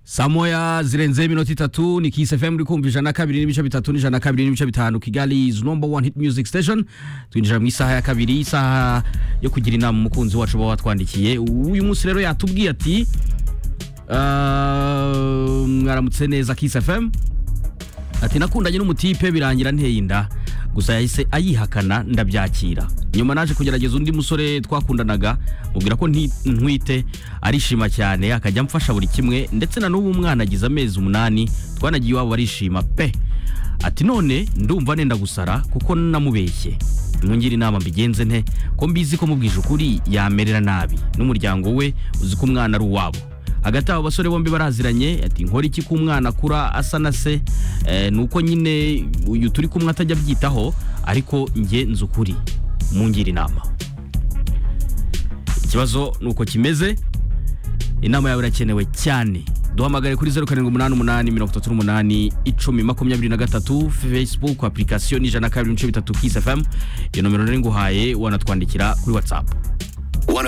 saa moya zirenzeho iminota itatu ni kisi fm uri kumva ijana na kabiri n'ibice bitatu n'ijana na kabiri n'ibice bitanu kigali is number one hit music station twinjira mu isaha ya kabiri isaha yo kugira inama umukunzi wacu uba watwandikiye uyu munsi rero yatubwiye ati "Ah, mwaramutse neza kisi fm ati nakundanye n'umutipe birangira nteye inda gusa yahise ayihakana ndabyakira nyuma naje kugerageza undi musore twakundanaga mubwira ko nti- ntwite arishima cyane akajya amfasha buri kimwe ndetse na n'ubu umwana agize amezi umunani twanagiye iwabo barishima pe ati none ndumva nenda gusara kuko namubeshye mwongere inama mbigenze nte ko mbizi ko mubwije ukuri yamerera nabi n'umuryango we uzi ko umwana ari uwabo hagati abo basore bombi baraziranye ati nkora iki ku mwana akura asa na se Eh, ni uko nyine uyu turi kumwe atajya abyitaho ariko njye nzi ukuri mungira inama ikibazo ni uko kimeze inama yawe irakenewe cyane duhamagare kuri zeru karindwi umunani umunani mirongo itatu n'umunani icumi makumyabiri na gatatu facebook application ijana na kabiri n'ibice bitatu kiss fm iyo nomero nari nguhaye wanatwandikira kuri whatsapp